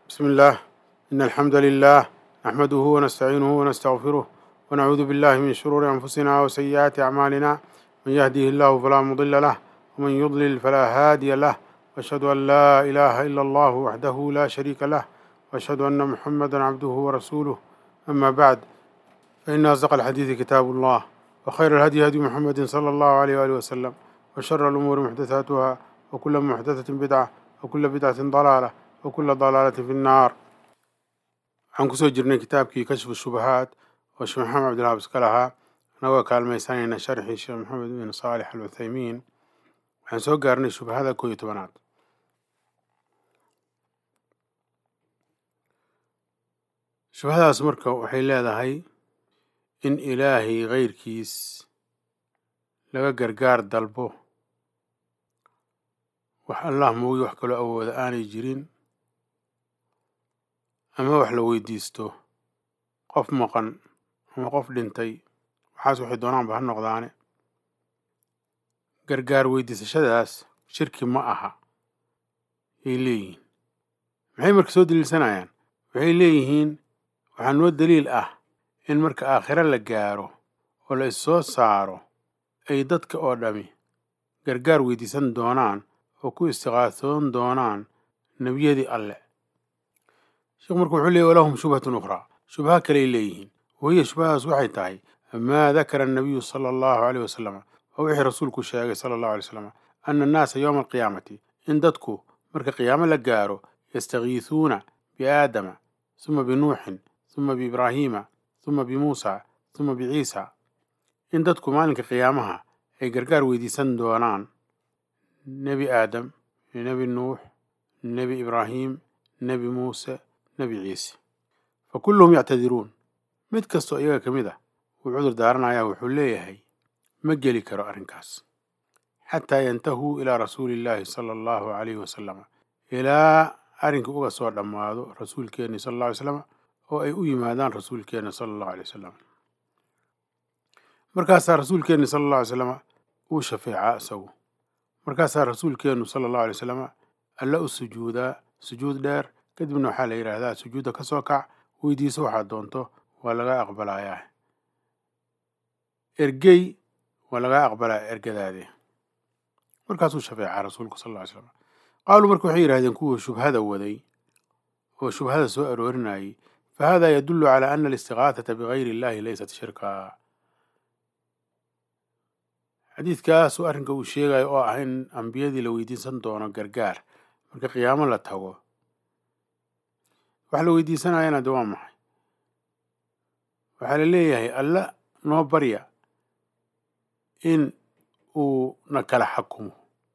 بسم الله إن الحمد لله نحمده ونستعينه ونستغفره ونعوذ بالله من شرور أنفسنا وسيئات أعمالنا من يهده الله فلا مضل له ومن يضلل فلا هادي له وأشهد أن لا إله إلا الله وحده لا شريك له وأشهد أن محمدا عبده ورسوله أما بعد فإن أصدق الحديث كتاب الله وخير الهدي هدي محمد صلى الله عليه وآله وسلم وشر الأمور محدثاتها وكل محدثة بدعة وكل بدعة ضلالة وكل ضلالة في النار waxaan kusoo jirnay kitaabkii kashfu shubahaat oo sheekh maxamed cabdilhaab iska lahaa anagoo kaalmaysanayna sharxii sheekh maxamed bin saalix al cuthaymiin waxaan soo gaarnay shubahada koo iyo tobanaad shubahadaas marka waxay leedahay in ilaahay keyrkiis laga gargaar dalbo wax allah moogi wax kaloo awooda aanay jirin ama wax la weydiisto qof maqan ama qof dhintay waxaas waxay doonaanba ha noqdaane gargaar weydiisashadaas shirki ma aha yay leeyihiin maxay marka soo daliilsanayaan waxay leeyihiin waxaa noo daliil ah in marka aakhiro la gaaro oo la issoo saaro ay dadka oo dhami gargaar weydiisan doonaan oo ku istiqaasoon doonaan nebiyadii alleh sheekhu marka wuxuu leeyay walahum shubhatun ukhraa shubha kaley leeyihiin wahiya shubhadaas waxay tahay maa dakara annabiyu sala allahu caleyh wasalam oo wixii rasuulku sheegay sala allahu alay wasalam ana annaasa yowma alqiyaamati in dadku marka qiyaamo la gaaro yastakiisuuna biaadama suma binuuxin suma biibraahiima suma bimuusa suma biciisa in dadku maalinka qiyaamaha ay gargaar weydiisan doonaan nebi aadam nebi nuux nebi ibraahim nebi muuse nebi ciise fa kulluhum yactadiruun mid kastoo iyaga ka mid ah wuu cudur daaranayaa wuxuu leeyahay ma geli karo arrinkaas xataa yantahuu ilaa rasuuli illaahi sala allahu calayhi wasalam ilaa arrinkii uga soo dhammaado rasuulkeenni sala alla alay slam oo ay u yimaadaan rasuulkeenna sala allahu alay wasalam markaasaa rasuulkeenni sala allahu alay slam uu shafeecaa isagu markaasaa rasuulkeennu sala allahu alay wasalam alla u sujuudaa sujuud dheer kadibna waxaa la yidhaahdaa sujuudda ka soo kac weydiiso waxaad doonto waa lagaa aqbalayaa ergey waa lagaa aqbalaya ergadaade markaasuu shafeecaa rasuulku sal lla ly slam qaaluu marka waxay yidhahdeen kuwii shubhada waday oo shubhada soo aroorinayay fa hada yadullu calaa ana alistiqaahata bigayri illahi laysat shirka xadiidkaasuu arrinka uu sheegayo oo ah in ambiyadii la weydiisan doono gargaar marka qiyaamo la tago wax la weydiisanayana de waa maxay waxaa la leeyahay alla noo barya in uu na kala xakumo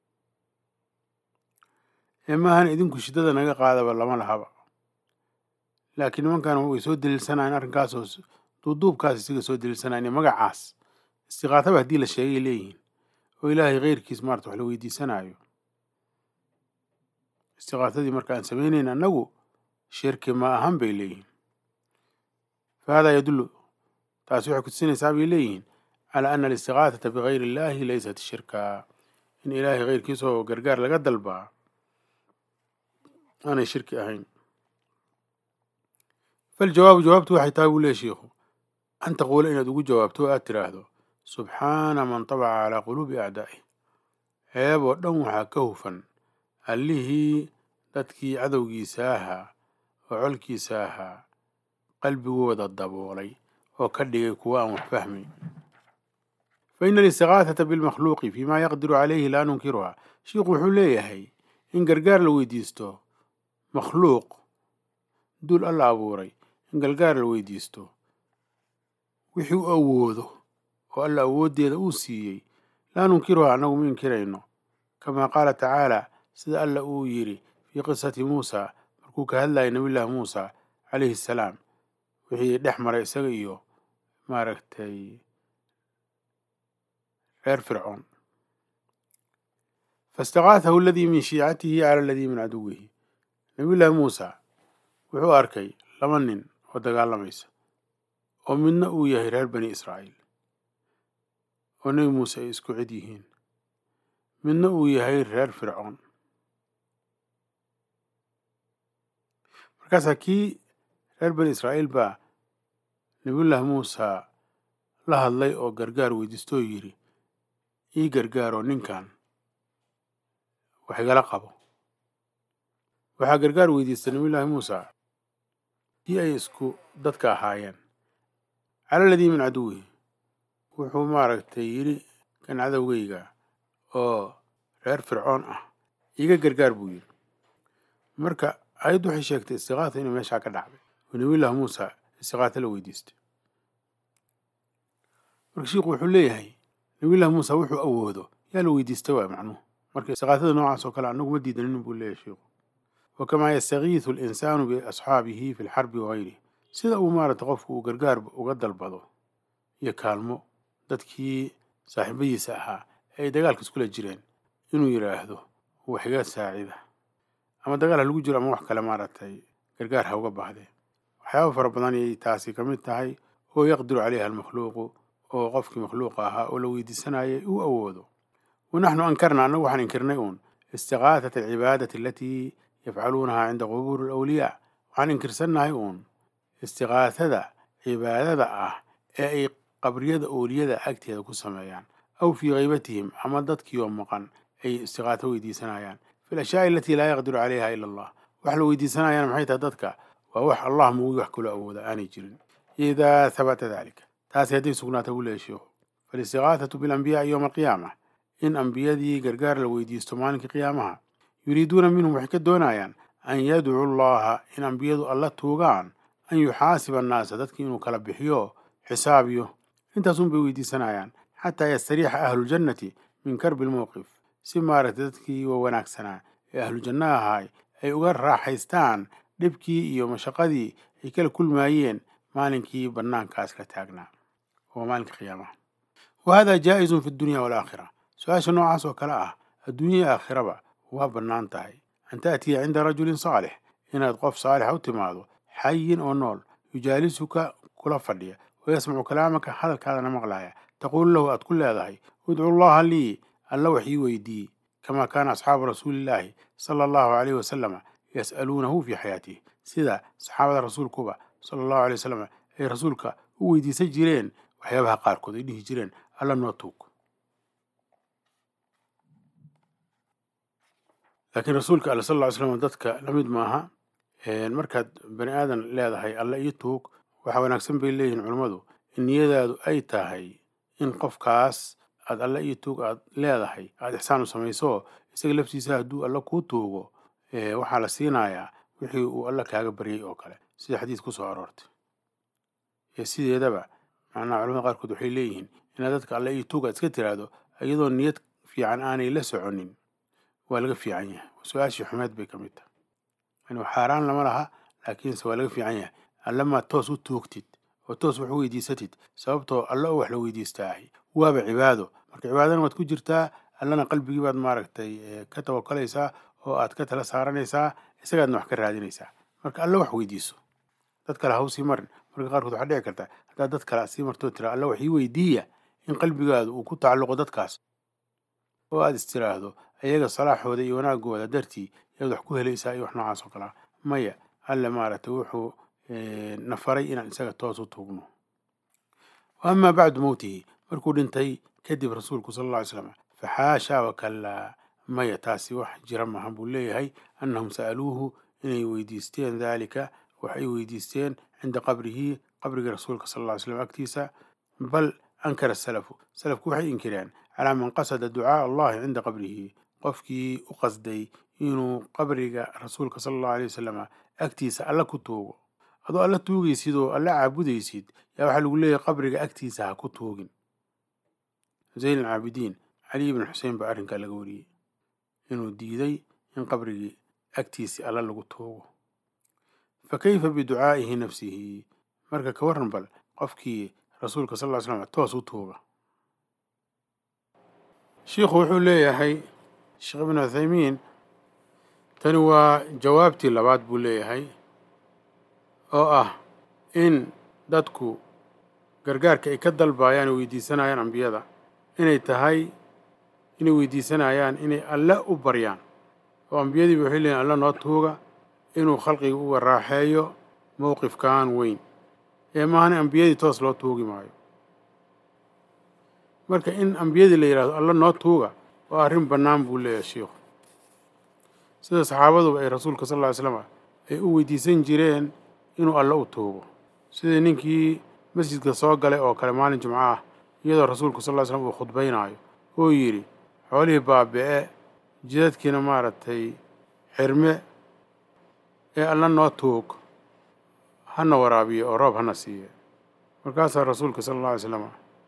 ee maahan idinku shiddada naga qaadaba lama lahaba laakiin nimankan way soo daliilsanayeen arrinkaasoo duuduubkaas isaga soo daliilsanayen magacaas istiqaataba haddii la sheegay leeyihiin oo ilaahay keyrkiis maarata wax la weydiisanaayo istiqaatadii marka aan samaynayn annagu shirki ma ahan bay leeyihiin fa hada yadullu taasi waxay kutusinaysaa bay leeyihiin calaa ana alistiqaatata bigayri illahi laysat shirka in ilaahay keyrkiisoo gargaar laga dalbaa aanay shirki ahayn faljawaabu jawaabtu waxay tahay buu leeya shiikhu an taquula inaad ugu jawaabto o aad tiraahdo subxaana man tabaca calaa quluubi acdaa'ih ceeb oo dhan waxaa ka hufan allihii dadkii cadowgiisa ahaa oo colkiisa ahaa qalbigooda daboolay oo ka dhigay kuwa aan wax fahmayn fa ina alistiqaahata bilmakhluuqi fii ma yaqdiru calayhi laa nunkiruha shiikhu wuxuu leeyahay in gargaar la weydiisto makhluuq duul alla abuuray in gargaar la weydiisto wixii u awoodo oo alla awooddeeda uu siiyey laa nunkiruha annagu ma inkirayno kamaa qaala tacaala sida alla uu yidhi fii qisati muusa markuu ka hadlayay nabiyullaahi muusa calayhi salaam wixii dhex maray isaga iyo maaragtay reer fircoon faistaqaahahu aladii min shiicatihi cala aladii min caduwihi nabiyullaahi muusa wuxuu arkay laba nin oo dagaalamaysa oo midna uu yahay reer bani israa'iil oo nebi muuse ay isku cid yihiin midna uu yahay reer fircoon markaasaa kii reer bani israa'iil baa nabiyullaahi muusa la hadlay oo gargaar weydiistoo yidhi ii gargaaroo ninkan wax igala qabo waxaa gargaar weydiistay nabiyullaahi muusa kii ay isku dadka ahaayeen cala ladii min caduwihi wuxuu maaragtay yidhi kan cadowgayga oo reer fircoon ah iiga gargaar buu yidhi marka ayaddu waxay sheegtay istiqaata inay meeshaa ka dhacday oo nabiyullaahi muusa istiqaata la weydiistay marka shiikhu wuxuu leeyahay nabiyullahi muusa wuxuu awoodo yaa la weydiistay waay macnuhu marka istiqaatada noocaas oo kale annagu ma diidanin buu leeyahay shiikhu wakamaa yastagiisu alinsaanu biasxaabihi fi lxarbi wagayrihi sida uu maaragtay qofku uu gargaar uga dalbado iyo kaalmo dadkii saaxiibadiisa ahaa ee ay dagaalka iskula jireen inuu yidhaahdo wax iga saacida ama dagaal ha lagu jiro ama wax kale maaragtay gargaar ha uga baahdee waxyaaba fara badan ayay taasi ka mid tahay oo yaqdiru caleyha almakhluuqu oo qofkii makhluuqa ahaa oo la weydiisanayay uu awoodo wanaxnu ankarna annagu waxaan inkirnay uun istiqaatata alcibaadati alatii yafcaluunaha cinda qubuuri alawliyaa waxaan inkirsannahay uun istiqaatada cibaadada ah ee ay qabriyada ooliyada agteeda ku sameeyaan aw fii haybatihim ama dadkii oo maqan ay istiqaato weydiisanayaan fi lashyaai alatii laa yaqdiru caleyha ila allah wax la weydiisanayaan maxay tahay dadka waa wax allah moogi wax kaloo awooda aanay jirin idaa habata dalika taasi hadday sugnaata buu leeya sheikhu faalistiqaatatu bilambiyaai yowma alqiyaama in ambiyadii gargaar la weydiisto maalinkii qiyaamaha yuriiduuna minhum waxay ka doonayaan an yadcuu allaha in ambiyadu alla tuugaan an yuxaasiba annaasa dadkii inuu kala bixiyo xisaabiyo intaasun bay weydiisanayaan xataa yastariixa ahluljannati min karbi lmowqif si maaragtay dadkii wa wanaagsanaa ee ahlujanno ahaay ay uga raaxaystaan dhibkii iyo mashaqadii ay kala kulmaayeen maalinkii bannaankaas la taagnaa oo maalinka qiyaamaha wa hada jaa'izun fi dunya waalaakhira su-aasha noocaas oo kale ah adduunya aakhiraba waa bannaan tahay an taatiya cinda rajulin saalix inaad qof saalixa u timaado xayin oo nool yujaalisuka kula fadhiya wayasmacu kalaamaka hadalkaadana maqlaya taquulu lahu aad ku leedahay udcu llaha lii alla wax ii weydiiye kamaa kaana asxaabu rasuulillaahi sala allahu caleyhi wasalama yas'aluunahu fii xayaatihi sida saxaabada rasuulkuba sala allahu alay wasalam ay rasuulka u weydiisan jireen waxyaabaha qaarkood ay dhihi jireen alla noo tuug laakiin rasuulka alle sal lla ly slam dadka la mid maaha markaad bani aadan leedahay alla ii tuug waxaa wanaagsan bay leeyihiin culummadu in niyadaadu ay tahay in qofkaas aad alla ii tuug aad leedahay aad ixsaan u samayso isaga laftiisa hadduu alla kuu tuugo waxaa la siinayaa wixii uu alla kaaga baryay oo kale sida xadiis ku soo aroortay ee sideedaba macnaha culamada qaarkood waxay leeyihiin inaad dadka alla ii tuug aad iska tiraahdo iyadoo niyad fiican aanay la soconin waa laga fiican yahay su-aashii xumeed bay ka mid tahay yani xaaraan lama laha laakiinse waa laga fiican yahay allamaad toos u tuugtid oo toos wax u weydiisatid sababtoo alla oo wax la weydiistaahay waaba cibaado marka cibaadana waad ku jirtaa allana qalbigii baad maaragtay ka tawakulaysaa oo aad ka tala saaranaysaa isagaadna wax ka raadinaysaa marka alla wax weydiiso dad kale haw sii marin marka qaarkood waxaa dhici karta haddaad dad kale sii martoo tira alla wax ii weydiiya in qalbigaadu uu ku tacalluqo dadkaas oo aad is tiraahdo ayaga salaaxooda iyo wanaagooda dartii yaad wax ku helaysaa iyo wax noocaas oo kalea maya alle maaragtay wuxuu na faray inaan isaga toos u tuugno wa amaa bacdu mowtihi markuu dhintay kadib rasuulku sala alla ly slam faxaashaa wakallaa maya taasi wax jira maaha buu leeyahay annahum sa'aluuhu inay weydiisteen daalika wax ay weydiisteen cinda qabrihi qabrigii rasuulka sala alla ly slam agtiisa bal ankara salafu salafku waxay inkireen calaa man qasada ducaaa allahi cinda qabrihi qofkii u qasday inuu qabriga rasuulka sala allahu alay wasalama agtiisa alla ku tuugo adoo alla tuugaysid oo alla caabudaysid yaa waxaa lagu leeyahay qabriga agtiisa ha ku tuugin zayn alcaabidiin cali ibn xuseen baa arrinkaa laga wariyey inuu diiday in qabrigii agtiisii alla lagu tuugo fa kayfa biducaa'ihi nafsihi marka ka warran bal qofkii rasuulka sal ll ly slam toos u tuuga shiikhu wuxuu leeyahay sheekh ibnu cuthaymiin tani waa jawaabtii labaad buu leeyahay oo ah in dadku gargaarka ay ka dalbayaan oo weydiisanayaan ambiyada inay tahay inay weydiisanayaan inay alle u baryaan oo ambiyadiiba waxay leeyihin alla noo tuuga inuu khalqiga uga raaxeeyo mowqifkan weyn ee maahana ambiyadii toos loo tuugi maayo marka in ambiyadii la yidhahdo alla noo tuuga waa arrin bannaan buu leeyahay sheikhu sida saxaabaduba ay rasuulka sal lla ly slam ay u weydiisan jireen inuu alla u tuugo sidii ninkii masjidka soo galay oo kale maalin jimco ah iyadoo rasuulku sal ly slam uu khudbaynaayo oo yidhi xoolihii baabi'e jidadkiina maaragtay xirme ee alla noo tuug hana waraabiyo oo roob hana siiye markaasaa rasuulka sala alla alay slam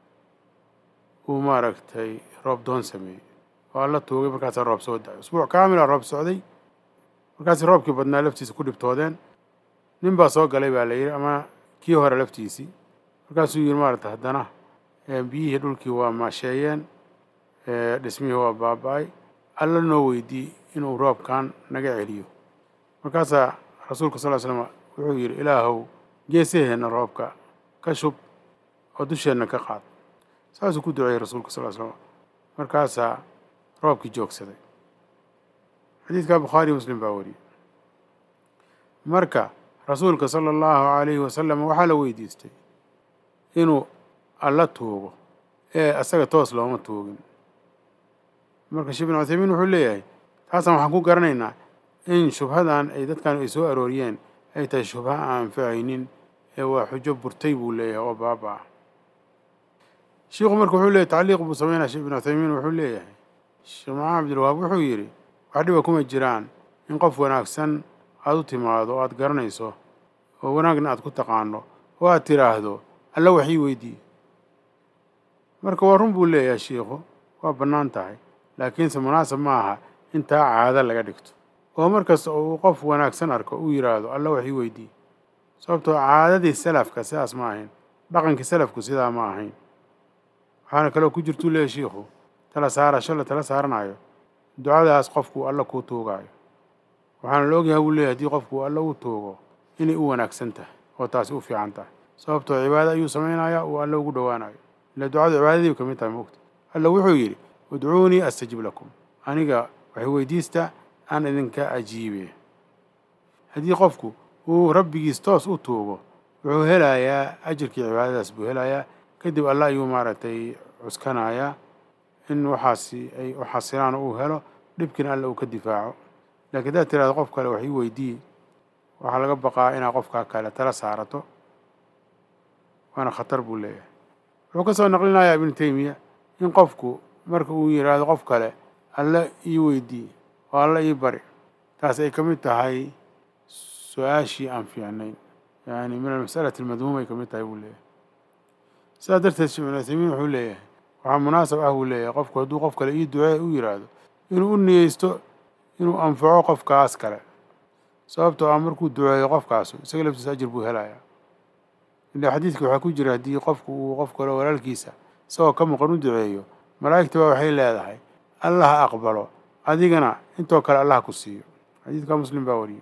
uu maaragtay roob doon sameeyey oo alla tuugay markaasaa roob soo da-ay usbuuc kaamila roob socday markaasi roobkii badnaa laftiisa ku dhibtoodeen nin baa soo galay baa la yidhi ama kii hore laftiisii markaasuu yidhi maaragtay haddana biyihii dhulkii waa maasheeyeen dhismihii waa baaba-ay alla noo weydii inuu roobkan naga celiyo markaasaa rasuulka sal ly slam wuxuu yidhi ilaahow geesaheenna roobka ka shub oo dusheenna ka qaad saasuu ku duceeyey rasuulka sal ly slam markaasaa roobkii joogsaday xadiidka bukhaariy muslim baa wariyey marka rasuulka sala allahu calayhi wasalam waxaa la weydiistay inuu alla tuugo ee asaga toos looma tuugin marka sheekh bin cuthaymiin wuxuu leeyahay taasaan waxaan ku garanaynaa in shubhadan ay dadkan ay soo arooriyeen ay tahay shubha aan anfacaynin ee waa xujo burtay buu leeyahay oo baaba ah shiikhu marka wuxuu leeyahy tacliiq buu sameynaya sheekh bin cuthaymiin wuxuu leeyahay sheekh maxamed cabdilwahaab wuxuu yidhi wax dhiba kuma jiraan in qof wanaagsan aada u timaado oo aada garanayso oo wanaagna aada ku taqaano oo aad tiraahdo alla wax ii weydiiye marka waa run buu leeyahay shiikhu waa bannaan tahay laakiinse munaasab ma aha in taa caado laga dhigto oo markasta oo uu qof wanaagsan arko uu yidhaahdo alla wax ii weydiiye sababtoo caadadii salafka sidaas ma ahayn dhaqankii salafku sidaa ma ahayn waxaana kaloo ku jirtuu leeyahy shiikhu tala saarasho la tala saaranayo ducadaas qofku alla kuu tuugaayo waxaana la ogyahay buu leeyahy haddii qofku alla uu tuugo inay u wanaagsan tahay oo taasi u fiican tahay sababtoo cibaado ayuu samaynayaa uu alla ugu dhowaanayo ila ducadu cibaadadii ka mid tahay moogta alla wuxuu yidhi udcuunii astajib lakum aniga waxay weydiista aan idinka ajiibe haddii qofku uu rabbigiis toos u tuugo wuxuu helayaa ajirkii cibaadadaas buu helayaa kadib alla ayuu maaragtay cuskanayaa in waxaasi ay u xasilaan oo uu helo dhibkiina alla uu ka difaaco laakiin haddaad tirahdo qof kale wax ii weydii waxaa laga baqaa inaad qofkaa kale tala saarato waana khatar buu leeyahay wuxuu ka soo naqlinayaa ibnu teymiya in qofku marka uu yidhaahdo qof kale alla ii weydii oo alla ii bari taas ay ka mid tahay su-aashii aan fiicnayn yani min almas'alati almadmuuma ay ka mid tahay buu leeyahay sidaas darteed sheekh ibnu uthaymiin wuxuu leeyahay waxaa munaasab ah buu leeyahay qofku hadduu qof kale ii ducee u yidhaahdo inuu u niyeysto inuu anfaco qofkaas kale sababtoo ah markuu duceeyo qofkaasu isaga laftiisa ajir buu helayaa ilaa xadiidka waxaa ku jira haddii qofku uu qof kale walaalkiisa isagoo ka maqan u duceeyo malaa'igta baa waxay leedahay allah ha aqbalo adigana intoo kale allah ku siiyo xadiidka muslim baa wariyey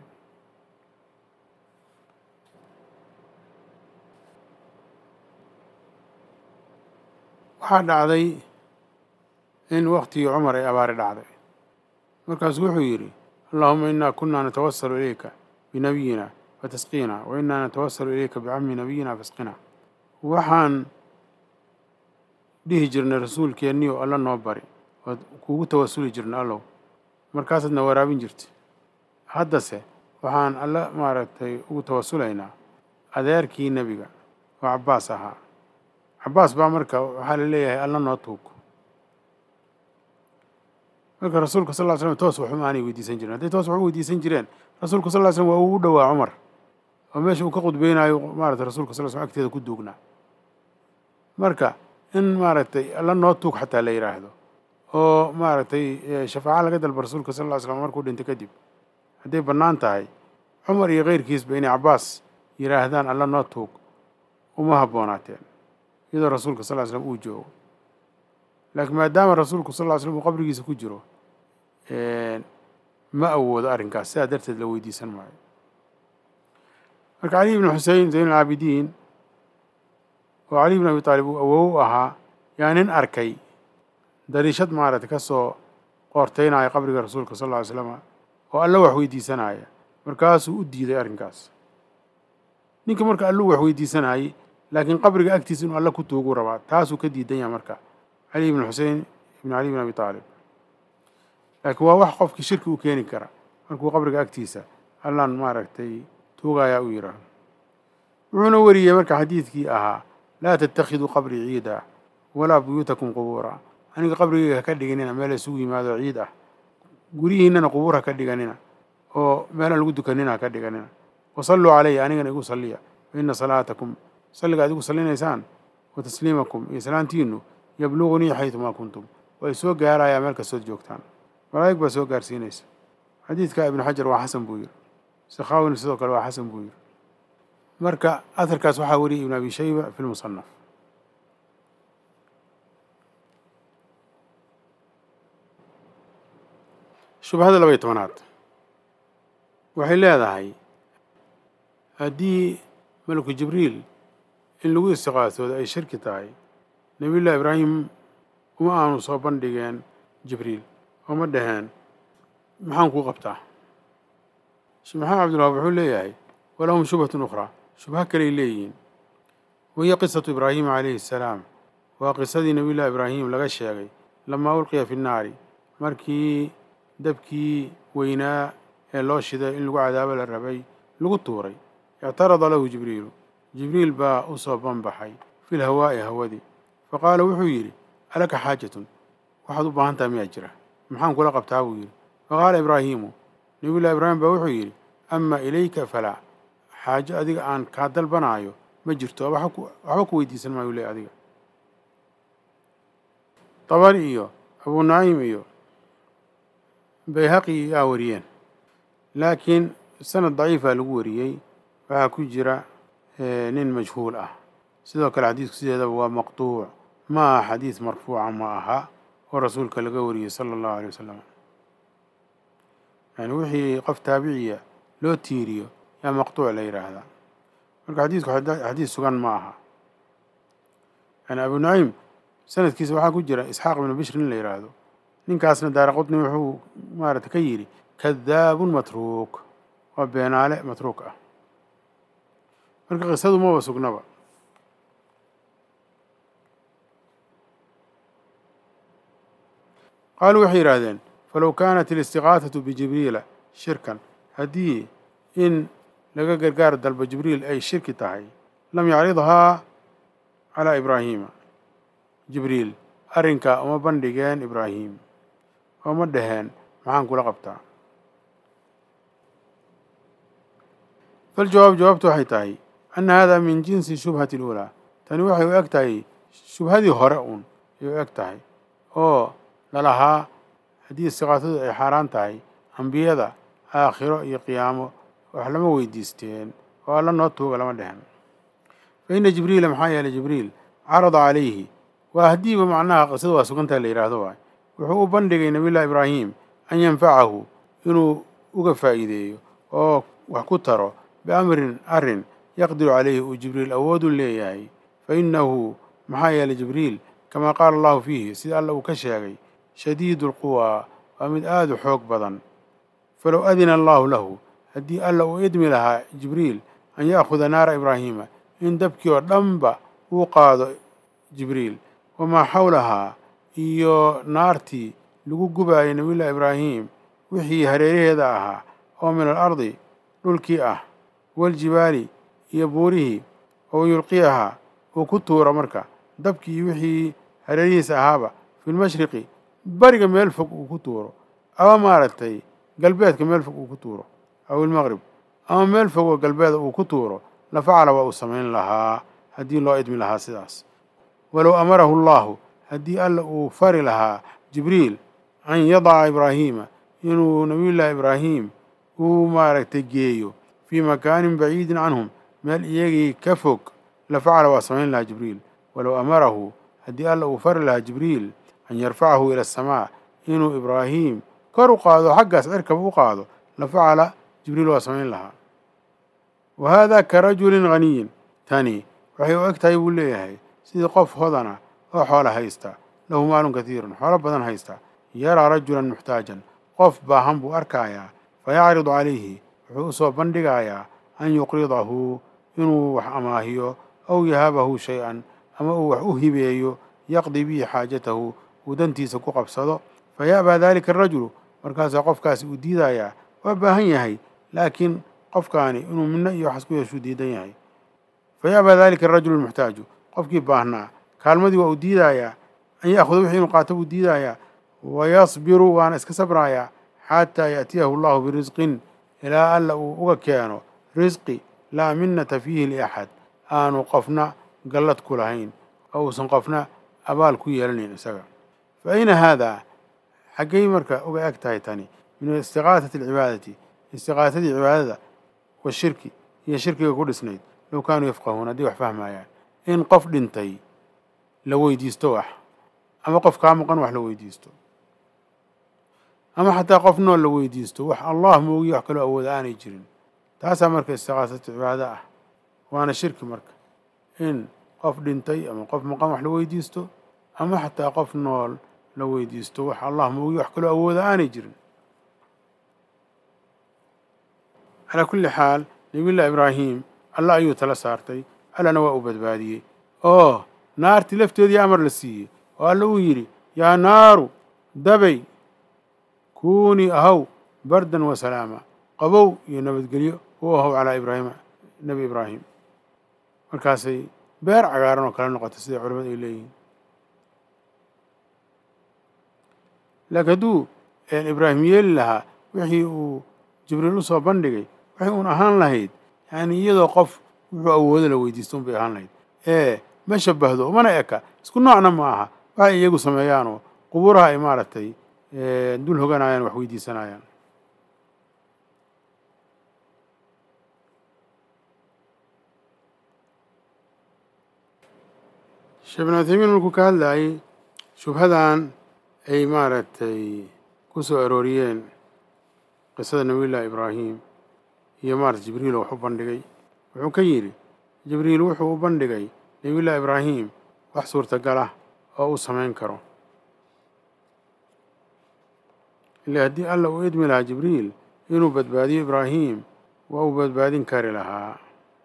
waxaa dhacday in waktigii cumar ay abaari dhacday markaasuu wuxuu yidhi allahuma inaa kunaa natawasalu ilayka binabiyina fatasqiina wa inaa natawasalu ilayka bicami nabiyina fasqina waxaan dhihi jirnay rasuulkeenniyo alla noo bari ood kuugu tawasuli jirnay allow markaasaadna waraabin jirtay haddase waxaan alla maaragtay ugu tawasulaynaa adeerkii nebiga oo cabbaas ahaa cabbaas baa marka waxaa la leeyahay alla noo tuug marka rasuulka sal ly slam toos waxuma aanay weydiisan jiren hadday toos wax u weydiisan jireen rasuulka sal ly slam waa uu u dhowaa cumar oo meesha uu ka khudbeynaayo maarata rasuulka sal l slam agteeda ku duugnaa marka in maaragtay alla noo tuug xataa la yidhaahdo oo maaragtay shafaaco laga dalba rasuulka sal ly slam markuu dhintay kadib hadday bannaan tahay cumar iyo keyrkiisba inay cabbaas yidhaahdaan alla noo tuug uma habboonaateen iyadoo rasuulka sal ly slam uu joogo laakiin maadaama rasuulku sal ly slam uu qabrigiisa ku jiro ma awoodo arrinkaas sidaa darteed la weydiisan maayo marka cali ibn xusein zayn alcaabidiin oo cali ibn abi taalib uu awow u ahaa yaa nin arkay dariishad maaragtay ka soo qoorteynaya qabriga rasuulka sal ly slama oo alla wax weydiisanaya markaasuu u diiday arrinkaas ninka marka alluu wax weydiisanayay laakiin qabriga agtiisa inuu alle ku tuuguu rabaa taasuu ka diidan yahay marka cali ibn xusein ibn cali bin abi taalib laakiin waa wax qofkii shirki u keeni kara markuu qabriga agtiisa allaan maaragtay tuugayaa u yidhaaho wuxuuna wariyey marka xadiidkii ahaa laa tattakhiduu qabrii ciida walaa buyuutakum qubuura aniga qabrigeyga haka dhiganina meel isugu yimaado ciid ah guryihiinana qubuur haka dhiganina oo meelaan lagu dukanina haka dhiganina wasalluu calaya anigana igu salliya fa ina salaatakum salliga ad igu sallinaysaan wa tasliimakum iyo salaantiinu yablugunii xaydumaa kuntum way soo gaarayaa meel kastood joogtaan malaa'ig baa soo gaarsiinaysa xadiidka ibnu xajar waa xasan buu yiri sakhaawina sidoo kale waa xasan buu yiri marka aharkaas waxaa wariyay ibn abi shayba fi lmusanaf shubhada laba iyo tobanaad waxay leedahay haddii malaku jibriil in lagu istiqaasooda ay shirki tahay nebiyullahi ibraahim uma aanu soo bandhigeen jibriil oo ma dhaheen maxaan kuu qabtaa sheekh maxamed cabdilwahaab wuxuu leeyahay walahum shubhatun ukhraa shubho kaley leeyihiin wahiya qisatu ibraahima calayhi assalaam waa qisadii nebiyullahi ibraahim laga sheegay lamaa ulqiya fi nnaari markii dabkii weynaa ee loo shiday in lagu cadaabo la rabay lagu tuuray ictarada lahu jibriilu jibriil baa u soo banbaxay fi lhawaa'i hawadii fa qaala wuxuu yidhi alaka xaajatun waxaad u baahan taha miyaa jira maxaan kula qabtaa buu yidhi fa qaala ibraahiimu nebiyullahi ibraahim baa wuxuu yidhi ama ilayka falaa xaajo adiga aan kaa dalbanaayo ma jirto waxba ku weydiisan maayo le adiga tabari iyo abuu naciim iyo bayhaqi yaa wariyeen laakiin sanad daciifa lagu wariyey waxaa ku jira nin majhuul ah sidoo kale xadiidku sideedaba waa maqtuuc ma aha xadiid marfuuca ma aha oo rasuulka laga wariyey sala allahu alay wasalam yani wixii qof taabiciya loo tiiriyo yaa maqtuuc la yidhaahdaa marka xadiidku xadiid sugan ma aha yani abu naciim sanadkiisa waxaa ku jira isxaaq ibnu bishr in la yidhaahdo ninkaasna daara qutni wuxuu maarata ka yidhi kadaabun matruuk waa beenaale matruuk ah marka qisadu maba sugnaba qaaluu waxay yidhaahdeen falow kaanat alistiqaahatu bijibriila shirkan haddii in laga gargaar dalbo jibriil ay shirki tahay lam yacridhaa calaa ibraahiima jibriil arrinkaa uma bandhigeen ibraahim oo ma dhaheen maxaan kula qabtaa faljawaab jawaabtu waxay tahay anna hada min jinsi shubhati اluulaa tani waxay u eg tahay shubhadii hore uun ay u eg tahay oo lalahaa haddii istiqaasadu ay xaaraan tahay ambiyada aakhiro iyo qiyaamo wax lama weydiisteen oo alla noo tuuga lama dhehen fa ina jibriila maxaa yeelay jibriil carada calayhi waa haddiiba macnaha qisada waa sugantaha la yidhaahdo waay wuxuu u bandhigay nabiyullahi ibraahim an yanfacahu inuu uga faa'iideeyo oo wax ku taro biamrin arrin yaqdiru calayhi uu jibriil awoodu leeyahay fa innahu maxaa yeelay jibriil kamaa qaala allahu fiihi sida alla uu ka sheegay shadiidu alquwaa waa mid aada u xoog badan falow adina allaahu lahu haddii alla uu idmi lahaa jibriil an ya'khuda naara ibraahiima in dabkii oo dhanba uu qaado jibriil wamaa xawlahaa iyo naartii lagu gubaayay nabiyullahi ibraahim wixii hareeraheeda ahaa oo min alardi dhulkii ah waljibaali iyo buurihii oo yulqiyahaa uu ku tuuro marka dabkii wixii hareerihiisa ahaaba filmashriqi bariga meel fog uu ku tuuro ama maaragtay galbeedka meel fog uu ku tuuro aw ilmaqrib ama meel fog oo galbeeda uu ku tuuro la facala waa uu samayn lahaa haddii loo idmi lahaa sidaas walow amarahu allahu haddii alla uu fari lahaa jibriil an yadaca ibraahiima inuu nabiyullaahi ibraahim uu maaragtay geeyo fii makaanin baciidin canhum meel iyagii ka fog la facala waa samayn lahaa jibriil walow amarahu haddii alla uu fari lahaa jibriil an yarfacahu ila asamaa inuu ibraahim kor u qaado xaggaas cirkaba u qaado la facala jibriil waa samayn lahaa wa haadaa ka rajulin haniyin tani waxay u eg tahay buu leeyahay sidii qof hodana oo xoola haysta lahu maalun katiirun xoolo badan haysta yaraa rajulan muxtaajan qof baahan buu arkayaa fa yacridu calayhi wuxuu usoo bandhigayaa an yuqridahu inuu wax amaahiyo aw yahabahu shay-an ama uu wax u hibeeyo yaqdi bihi xaajatahu uu dantiisa ku qabsado fa ya'baa dalika arajulu markaasaa qofkaasi uu diidayaa waa baahan yahay laakiin qofkaani inuu midno iyo waxas ku yeeshuu diidan yahay fa ya'baa dalika arajulu lmuxtaaju qofkii baahnaa kaalmadii waa uu diidayaa an ya'khuda wixii inuu qaato buu diidayaa wayasbiru waana iska sabrayaa xataa yaأtiyahu allahu birisqin ilaa alla uu uga keeno risqi laa minnata fiihi liaxad aanu qofna gallad ku lahayn oo uusan qofna abaal ku yeelanayn isaga fa ayna haadaa xaggay marka uga eg tahay tani min istiqaasati alcibaadati istiqaasadii cibaadada washirki iyo shirkiga ku dhisnayd low kaanuu yafqahuun haddii wax fahmayaan in qof dhintay la weydiisto wax ama qof kaa maqan wax la weydiisto ama xataa qof nool la weydiisto wax allah moogiy wax kaloo awooda aanay jirin taasaa marka istiqaasatu cibaado ah waana shirki marka in qof dhintay ama qof maqan wax la weydiisto ama xataa qof nool la weydiisto wax allah moogiy wax kaloo awooda aanay jirin calaa kulli xaal nabiyullahi ibraahim alla ayuu tala saartay allana waa uu badbaadiyey oo naartii lafteedii amar la siiyey oo alla uu yidhi yaa naaru dabay kuunii ahaw bardan wa salaama qabow iyo nabadgelyo u ahow calaa ibraahima nebi ibraahim markaasay beer cagaaran oo kala noqotay sida culamadu ay leeyihiin laakiin hadduu ibraahim yeeli lahaa wixii uu jibriil usoo bandhigay waxay uun ahaan lahayd yani iyadoo qof wuxuu awoodo la weydiisto un bay ahaan lahayd ee ma shabahdo umana eka isku noocna ma aha waxay iyagu sameeyaanoo qubuuraha ay maaragtay dul hoganayaan wax weydiisanayaan sheekh bin uthaymiin markuu ka hadlayay shubhadan ay maaragtay ku soo arooriyeen qisada nabiyullaahi ibraahim iyo maarata jibriil oo wax u bandhigay wuxuu ka yidhi jibriil wuxuu u bandhigay nabiyullaahi ibraahim wax suurtagal ah oo uu samayn karo ila haddii alla uu idmi lahaa jibriil inuu badbaadiyo ibraahim waa uu badbaadin kari lahaa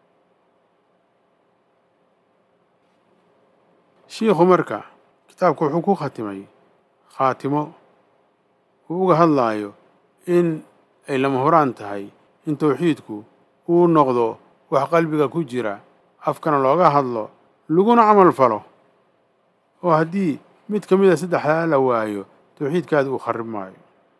shiikhu marka kitaabku wuxuu ku khatimay khaatimo uu uga hadlaayo in ay lama horaan tahay in towxiidku uu noqdo wax qalbiga ku jira afkana looga hadlo laguna camal falo oo haddii mid ka mid a saddexdaa la waayo towxiidkaada uu kharib maayo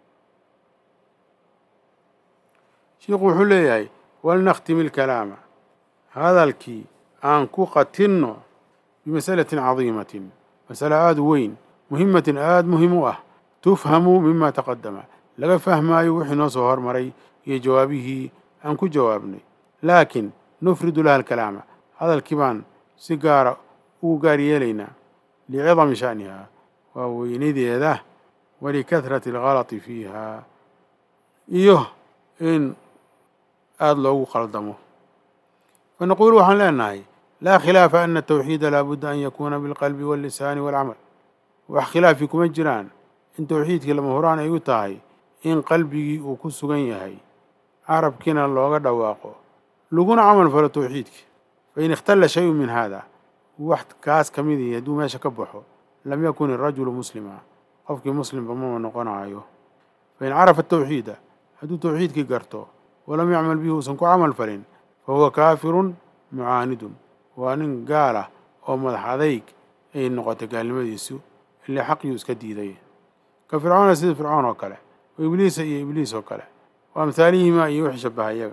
shiikhu wuxuu leeyahay walnakhtimi ilkalaama hadalkii aan ku qatinno bimasalatin cadiimatin masale aada u weyn muhimatin aada muhim u ah tufhamu mima taqadama laga fahmaayo wixii noo soo hormaray iyo jawaabihii aan ku jawaabnay laakiin nufridu laha alkalaama hadalkii baan si gaara ugu gaar yeelaynaa licidami sha'niha waa weynadeeda walikahrati algalati fiiha iyo in aada loogu qaldamo fanaquulu waxaan leenahay laa khilaafa ana atawxiida laabudda an yakuuna bilqalbi wallisaani walcamal wax khilaafi kuma jiraan in towxiidkii lama horaan ay u tahay in qalbigii uu ku sugan yahay carabkiina looga dhawaaqo laguna camal falo towxiidkii fain ikhtalla shayun min haada wax kaas ka mid ihi hadduu meesha ka baxo lam yakun irajulu muslima qofkii muslimba mama noqonaayo fain carafa atawxiida hadduu towxiidkii garto walam yacmal bihi uusan ku camal falin fa huwa kaafirun mucaanidun waa nin gaal ah oo madax adayg ay noqotay gaalnimadiisu ilaa xaqiyuu iska diiday ka fircoona sida fircoon oo kale oo ibliisa iyo ibliis oo kale wa amhaalihimaa iyo wixii shabaha iyaga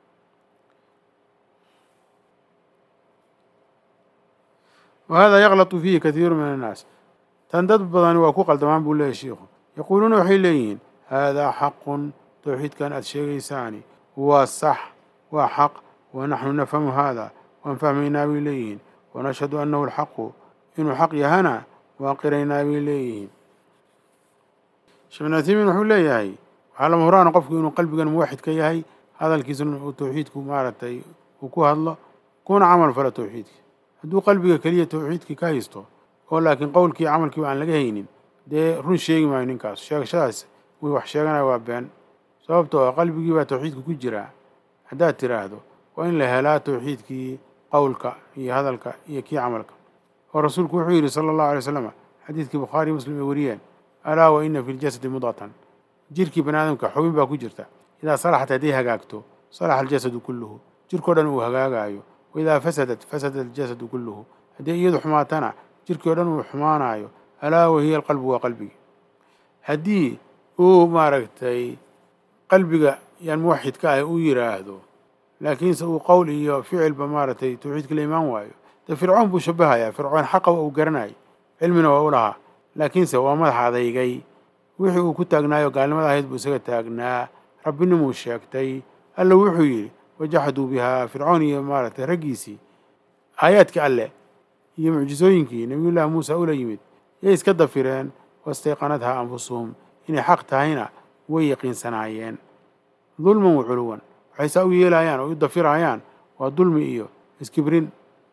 wa hada yaklatu fiihi kathiiru min annaas tan dad badani waa ku qaldamaan buu leeyahy shiikhu yaquuluuna waxay leeyihiin haadaa xaqun towxiidkan aada sheegaysaani waa sax waa xaq wa naxnu nafhamu haada waan fahmaynaa bay leeyihiin wanashhadu annahu alxaqu inuu xaq yahana waan qiraynaa bay leeyihiin sheekh bin uthaymiin wuxuu leeyahay waxaa lama huraana qofku inuu qalbigan muwaxid ka yahay hadalkiisuna uu towxiidku maaragtay uu ku hadlo kuna camal falo towxiidki hadduu qalbiga keliya towxiidkii ka haysto oo laakiin qowlkii camalkiiba aan laga haynin dee run sheegi maayo ninkaas sheegashadaas uu wax sheeganaya waa been sababtoo ah qalbigii baa tawxiidka ku jiraa haddaad tiraahdo waa in la helaa tawxiidkii qowlka iyo hadalka iyo kii camalka oo rasuulku wuxuu yidhi sala allahu alay wasalam xadiidkii bukhaariy muslim ay wariyeen alaa wa ina fi ljasadi mudqatan jirkii bani aadamka xubin baa ku jirta idaa salaxat hadday hagaagto salaxa aljasadu kulluhu jirkao dhan uu hagaagaayo wa idaa fasadat fasada aljasadu kulluhu haddii iyadu xumaatana jirkii o dhan uu xumaanaayo alaa wahiya alqalbu waa qalbigi haddii uu maaragtay qalbiga yaan muwaxidka ah uu yiraahdo laakiinse uu qowl iyo ficilba maaragtay tawxiidka la imaan waayo dee fircoon buu shabahayaa fircoon xaqa uu garanayay cilmina waa u lahaa laakiinse waa madax adaygay wixii uu ku taagnaayo gaalnimada ahayd buu isaga taagnaa rabbinimuu sheegtay alla wuxuu yidhi wajaxaduu bihaa fircoon iyo maaragtay raggiisii aayaadkii alleh iyo mucjisooyinkii nebiyullaahi muusa ula yimid yay iska dafireen wastayqanadhaa anfusuhum inay xaq tahayna way yaqiinsanaayeen dulman wa culuwan waxay saa u yeelayaan oo u dafirayaan waa dulmi iyo iskibrin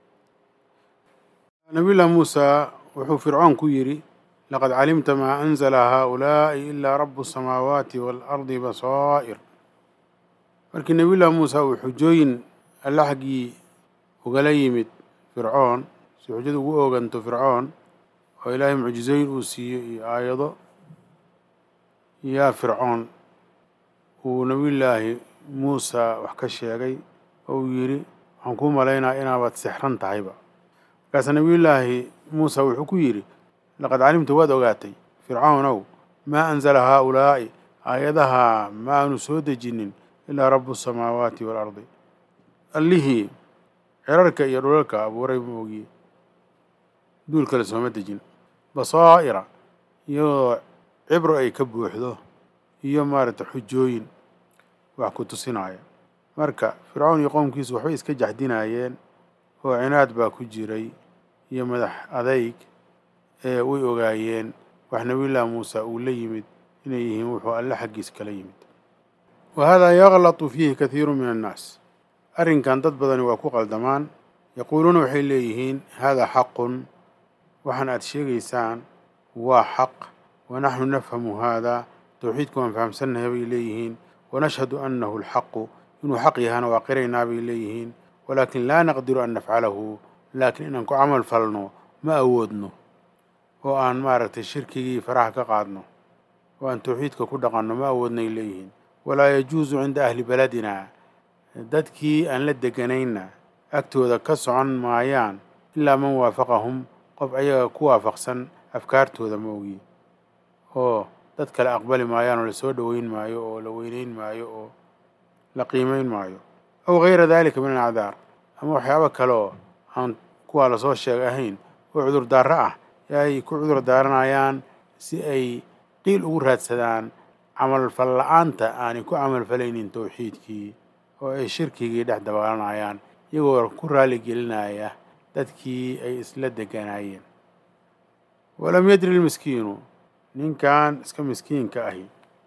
nabiyullaahi muusa wuxuu fircoon ku yidhi laqad calimta maa anzala haaulaa'i ilaa rabu asamaawaati waalardi basaa'ir markii nebiyullaahi muusa uu xujooyin alla xaggii ugala yimid fircoon si xujada ugu ooganto fircoon oo ilaahay mucjizooyin uu siiyo iyo aayado yaa fircoon uu nebiyullaahi muusa wax ka sheegay oo uu yidhi waxaan kuu malaynaa inaabaad sixran tahayba markaasa nebiyullaahi muusa wuxuu ku yidhi laqad calimta waad ogaatay fircoonow maa anzala haaulaa'i aayadaha ma aanu soo dejinin ilaa rabu asamaawaati waalardi allihii cirarka iyo dhulalka abuuray ma ogiye duul kale sooma dejin basaa'ira iyadoo cibro ay ka buuxdo iyo maaragtay xujooyin wax ku tusinaya marka fircoon iyo qowmkiisu waxbay iska jaxdinaayeen oo cinaad baa ku jiray iyo madax adayg ee way ogaayeen wax nebiyullaahi muuse uu la yimid inay yihiin wuxuu alle xaggiis kala yimid wa haadaa yaklatu fiihi kathiiru min annaas arrinkan dad badani waa ku qaldamaan yaquuluuna waxay leeyihiin haadaa xaqun waxaan aad sheegaysaan waa xaq wa naxnu nafhamu haadaa towxiidku waan fahamsannahay bay leeyihiin wanashhadu annahu alxaqu inuu xaq yahana waa qiraynaa bay leeyihiin walaakin laa naqdiru an nafcalahu laakiin inaan ku camal falno ma awoodno oo aan maaragtay shirkigii faraha ka qaadno oo aan towxiidka ku dhaqanno ma awoodnay leeyihiin walaa yajuusu cinda ahli beladina dadkii aan la deganayna agtooda ka socon maayaan ilaa man waafaqahum qof ayaga ku waafaqsan afkaartooda ma ogi oo dad kale aqbali maayaan oo lasoo dhoweyn maayo oo la weyneyn maayo oo la qiimeyn maayo aw gayra dalika min alacdaar ama waxyaabo kale oo aan kuwaa lasoo sheegay ahayn oo cudurdaaro ah ee ay ku cudur daaranayaan si ay qiil ugu raadsadaan camalfal la-aanta aanay ku camalfalaynin towxiidkii oo ay shirkigii dhex dabaalanayaan iyagoo ku raali gelinaya dadkii ay isla deganaayeen walam yadri lmiskiinu ninkan iska miskiinka ahi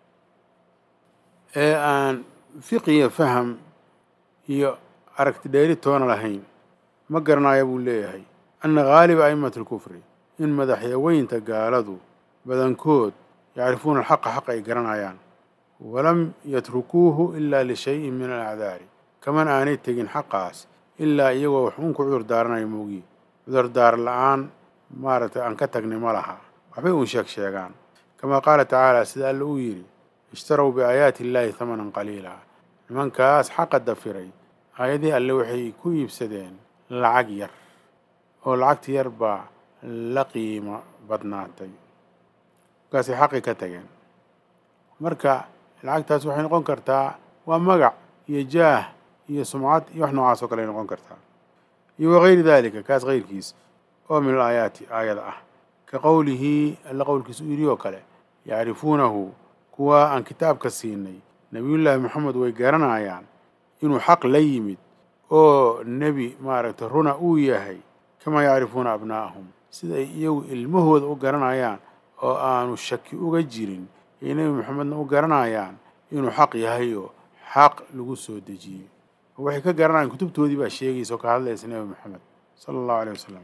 ee aan fiqiya faham iyo aragti dheeri toona lahayn ma garanaya buu leeyahay anna haaliba a'immati alkufri in madaxyaweynta gaaladu badankood yacrifuuna alxaqa xaqa ay garanayaan walam yatrukuuhu ilaa lishayin min alacdaari kaman aanay tegin xaqaas ilaa iyagoo wax uun ku cudur daaranayo moogiye cudurdaar la-aan maaragtay aan ka tagnay ma laha waxbay uun sheeg sheegaan kamaa qaala tacaala sida alla uu yidhi ishtarow biaayaati illaahi hamanan qaliila nimankaas xaqa dafiray aayadihii alle waxay ku iibsadeen lacag yar oo lacagta yar baa la qiimo badnaatay markaasay xaqi ka tageen marka lacagtaas waxay noqon kartaa waa magac iyo jaah iyo sumcad iyo wax noocaas oo kale ay noqon kartaa iyo wagayri daalika kaas kayrkiis oo min alaayaati aayada ah ka qowlihi alla qowlkiisa u yidhi oo kale yacrifuunahu kuwa aan kitaabka siinay nebiyullaahi moxamed way garanayaan inuu xaq la yimid oo nebi maaragtay runa uu yahay kamaa yacrifuuna abnaa'ahum sida ay iyagu ilmahooda u garanayaan oo aanu shaki uga jirin ay nebi moxamedna u garanayaan inuu xaq yahay oo xaq lagu soo dejiyey oo waxay ka garanayaan kutubtoodii baa sheegaysa oo ka hadlaysa nebi moxamed sala allahu aleyh wasalam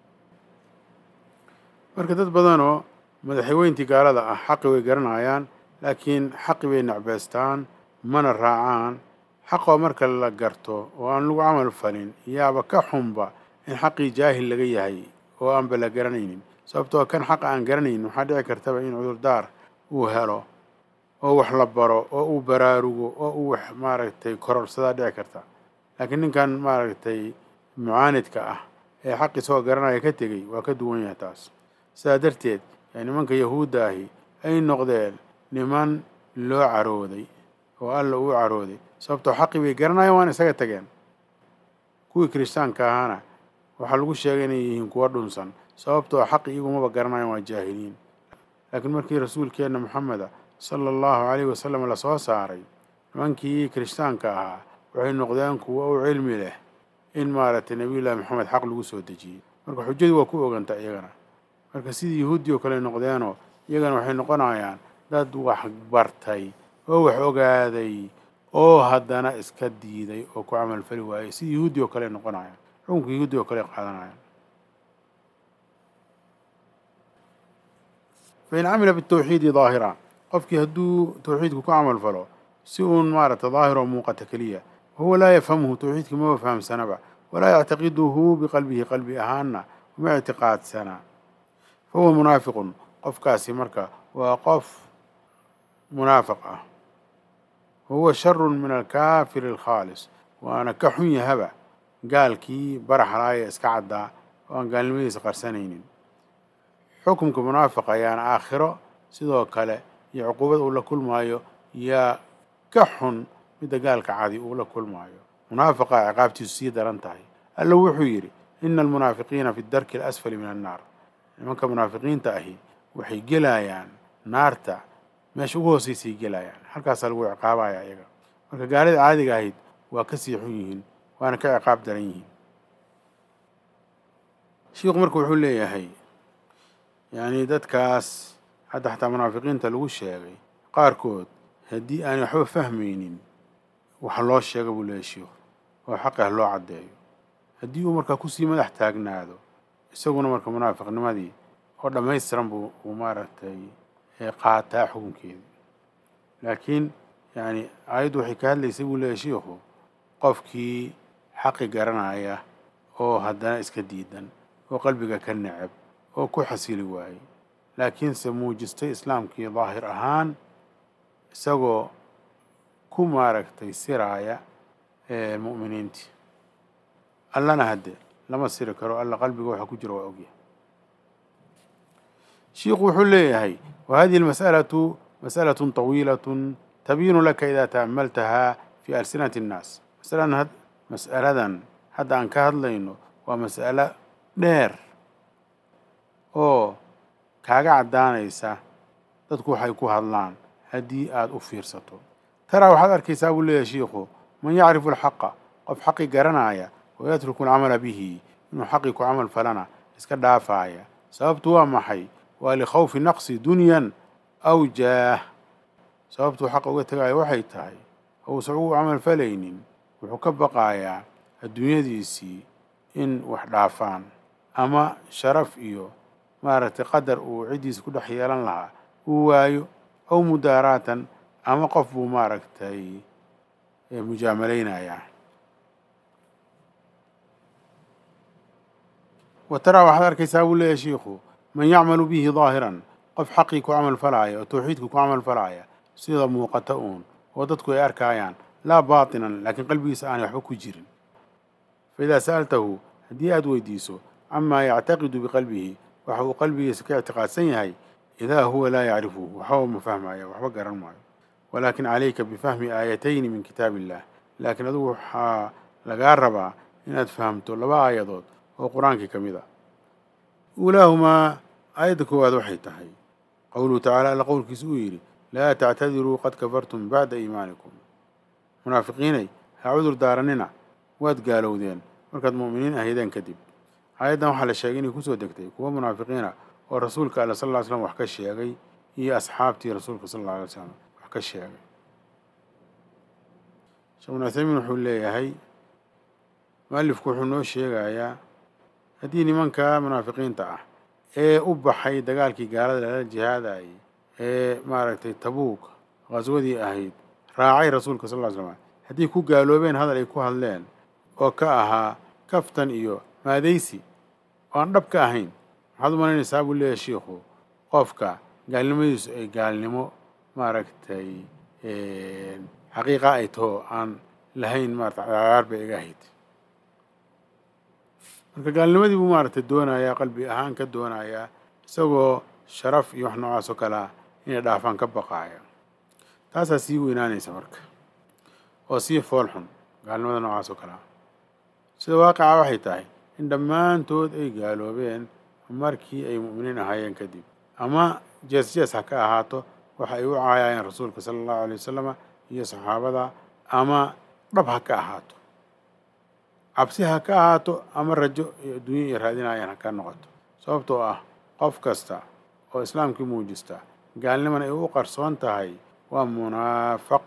marka dad badanoo madaxweyntii gaalada ah xaqi way garanayaan laakiin xaqi bay necbeystaan mana raacaan xaqoo marka la garto oo aan lagu camal falin yaaba ka xunba in xaqii jaahil laga yahay oo aanba la garanaynin sababtoo kan xaqa aan garanaynin waxaa dhici kartaba in cudurdaar uu helo oo wax la baro oo uu baraarugo oo uu wax maaragtay kororsadaa dhici karta laakiin ninkan maaragtay mucaanidka ah ee xaq isagoo garanaya ka tegey waa ka duwan yahay taas sidaa darteed yaa nimanka yahuudda ahi ay noqdeen niman loo carooday oo alla uu carooday sababtoo xaqii bay garanayaan waana isaga tageen kuwii kiristaanka ahaana waxaa lagu sheegay inay yihiin kuwa dhunsan sababtoo xaqi iyagumaba garanayan waa jaahiliin laakiin markii rasuulkeenna moxameda sala allahu calayhi wasalam lasoo saaray nimankii kiristaanka ahaa waxay noqdeen kuwo u cilmi leh in maaragtay nebiyullaahi moxamed xaq lagu soo dejiyey marka xujadii waa ku oganta iyagana marka sidii yahuuddii oo kale noqdeenoo iyagana waxay noqonayaan dad wax bartay oo wax ogaaday oo haddana iska diiday oo ku camalfali waayey sidii yahuuddii oo kale noqonayaan xukunka yahuuddii oo kale qaadanayaan fain camila bitawxiidi daahira qofkii hadduu tawxiidku ku camal falo si uun maaragta daahiroo muuqata keliya wahuwa laa yafhamhu tawxiidkii maba fahamsanaba walaa yactaqiduhu biqalbihi qalbi ahaanna uma ictiqaadsana fahuwa munaafiqun qofkaasi marka waa qof munaafiq ah wahuwa sharun min alkaafiri alkhaalis waana ka xun yahaba gaalkii baraxlaaya iska caddaa oo aan gaalnimadiisa qarsanaynin xukumka munaafiqa ayaana aakhiro sidoo kale iyo cuquubad uu la kulmaayo yaa ka xun midda gaalka cadi uu la kulmaayo munaafiqa ciqaabtiisu sii daran tahay alla wuxuu yidhi ina almunaafiqiina fi darki alasfali min annaar nimanka munaafiqiinta ahi waxay gelayaan naarta meesha ugu hoosaysay gelayaan halkaasaa lagu ciqaabaya iyaga marka gaalida caadiga ahayd waa ka sii xun yihiin waana ka ciqaab daran yihiin shiikhu marka wuxuu leeyahay yacni dadkaas hadda xataa munaafiqiinta lagu sheegay qaarkood haddii aanay waxba fahmaynin waxa loo sheega buu leeyahy shiikhu oo xaqi ah loo caddeeyo haddii uu markaa kusii madax taagnaado isaguna marka munaafiqnimadii oo dhammaystiran buu uu maaragtay qaataa xukunkeedii laakiin yacni aayaddu waxay ka hadlaysay buu leeyahy shiikhu qofkii xaqi garanaya oo haddana iska diidan oo qalbiga ka necab oo ku xasili waayey laakiinse muujistay islaamkii daahir ahaan isagoo ku maaragtay siraaya mu'miniintii allana hadde lama siri karo alla qalbiga waxa ku jira waa ogyahay shiikhu wuxuu leeyahay wa hadihi almas'alatu mas'alatun طawiilatun tabiinu laka idaa ta'ammaltahaa fi alsinati اnnaas masaladan mas'aladan hadda aan ka hadlayno waa mas'alo dheer oo kaaga caddaanaysa dadku waxay ku hadlaan haddii aada u fiirsato taraa waxaad arkaysaa buu leeyahay shiikhu man yacrifu alxaqa qof xaqi garanaya wayatruku alcamala bihi inuu xaqii ku camal falana iska dhaafaaya sababtu waa maxay waa likhawfi naqsi dunyan aw jaah sababtuu xaqa uga tegaayo waxay tahay ousan ugu camal falaynin wuxuu ka baqayaa adduunyadiisii in wax dhaafaan ama sharaf iyo maaragtay qadar uu ciddiisa ku dhex yeelan lahaa uu waayo aw mudaaraatan ama qof buu maaragtay mujaamaleynayaa wa taraa waxaad arkaysaa buu leeyahay shiikhu man yacmalu bihi daahiran qof xaqii ku camal falaaya oo tawxiidku ku camal falaaya sida muuqata uun oo dadku ay arkaayaan laa baatinan laakiin qalbigiisa aanay waxba ku jirin fa idaa sa'altahu haddii aada weydiiso camaa yactaqidu biqalbihi waxa uu qalbigiisa ka ictiqaadsan yahay idaa huwa laa yacrifuhu waxba ma fahmaayo waxba garan maayo walaakin calayka bifahmi aayatayni min kitaab illah laakiin adugu waxaa lagaa rabaa inaad fahamto laba aayadood oo qur-aankii ka mid a uulaahumaa aayadda koowaad waxay tahay qowluhu tacaala alla qowlkiisa uu yidhi laa tactadiruu qad kafartum bacda iimaanikum munaafiqiinay ha cudur daaranina waad gaalowdeen markaad mu'miniin ahaydeen kadib aayaddan waxaa la sheegay inay kusoo degtay kuwa munaafiqiina oo rasuulka alla sal ll ly slam wax ka sheegay iyo asxaabtii rasuulka sal alla alay slam wax ka sheegay sheekh ibnu uthaymiin wuxuu leeyahay mualifku wuxuu noo sheegayaa haddii nimanka munaafiqiinta ah ee u baxay dagaalkii gaalada lala jihaadayay ee maaragtay tabuuk qaswadii ahayd raacay rasuulka sal ll ly slam haddii ku gaaloobeen hadal ay ku hadleen oo ka ahaa kaftan iyo maadaysi oo aan dhab ka ahayn maxaad u malaynaysaa buu leeyahay shiikhu qofka gaalnimadiisu ay gaalnimo maaragtay xaqiiqa ay taho aan lahayn maarata cagaar bay iga ahayd marka gaalnimadii buu maaragtay doonayaa qalbi ahaan ka doonayaa isagoo sharaf iyo wax noocaas oo kalea inay dhaafaan ka baqaaya taasaa sii weynaanaysa marka oo sii fool xun gaalnimada noocaas oo kalea sida waaqica waxay tahay in dhammaantood ay gaaloobeen markii ay mu'miniin ahaayeen kadib ama jees jees ha ka ahaato waxa ay u caayayeen rasuulka sala allahu alay wasalama iyo saxaabada ama dhab ha ka ahaato cabsi ha ka ahaato ama rajo iyo adduunya iyo raadinayaan ha ka noqoto sababtoo ah qof kasta oo islaamkii muujista gaalniman ay u qarsoon tahay waa munaafaq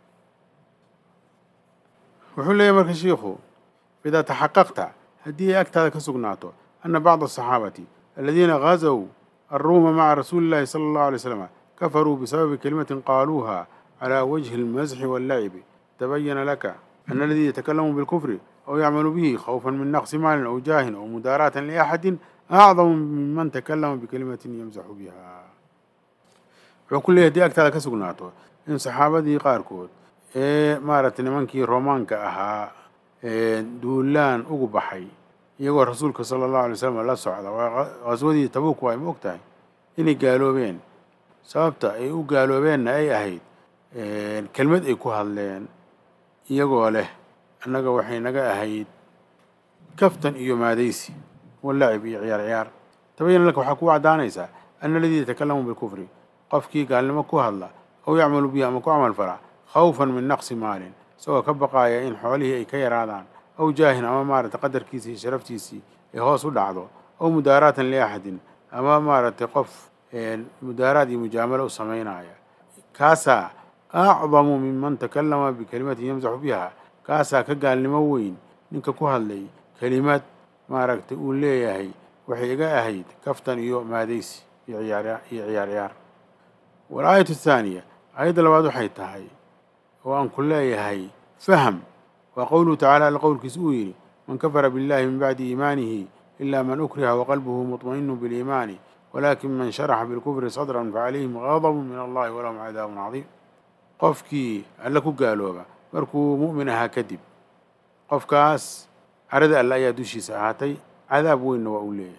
wuxuu leeyahy marka shiikhu idaa taxaqaqta haddii ay agtaada ka sugnaato ana bacda asaxaabati aladiina gazow alruuma maca rasuuli illahi sala allahu alay slam kafaruu bisababi kalimatin qaaluuha calى wجه الmزح واللعب تبين لك أن الذي يتكلم بالكفر أو يعمل به خوفا من نقص مال أو جاه أو مداراة لأحد أعظم ممن تكلم بكلمة يمزح بها wuxuu ku leeyahy hadii agtaada ka sugnaato in saxaabadii qaarkood ee maaragtay nimankii romaanka ahaa duulaan ugu baxay iyagoo rasuulka sala allahu alay slam la socda waa qaswadii tabuuk waay ma og tahay inay gaaloobeen sababta ay u gaaloobeenna ay ahayd kelmad ay ku hadleen iyagoo leh annaga waxay naga ahayd kaftan iyo maadaysi walacib iyo ciyaar ciyaar tabayana laka waxaa ku caddaanaysaa ana aladii yatakalamu bilkufri qofkii gaalnimo ku hadla aw yacmalu bihi ama ku camal fala khawfan min naqsi maalin isagoo ka baqaaya in xoolihii ay ka yaraadaan aw jaahin ama maaragtay qadarkiisii iyo sharaftiisii ay hoos u dhacdo aw mudaaraatan liaxadin ama maaragtay qof mudaaraad iyo mujaamalo u samaynaya kaasaa acdamu minman takallama bikalimatin yamsaxu biha kaasaa ka gaalnimo weyn ninka ku hadlay kelimad maaragtay uu leeyahay waxay iga ahayd kaftan iyo maadaysi iyo ciyaar iyo ciyaar ciyaar walaayatu athaaniya aayadda labaad waxay tahay oo aan ku leeyahay faham waa qowluhu tacala alla qowlkiisa uu yidhi man kafara billahi min bacdi iimaanihi ila man ukriha waqalbuhu muطma'inu biliimaani walakin man sharaxa bilkufri sadran facalayhim gadabu min allahi walahum cadaabun cadiim qofkii alle ku gaalooba markuu mu'min ahaa kadib qofkaas carada alle ayaa dushiisa ahaatay cadaab weynna waa uu leeyahay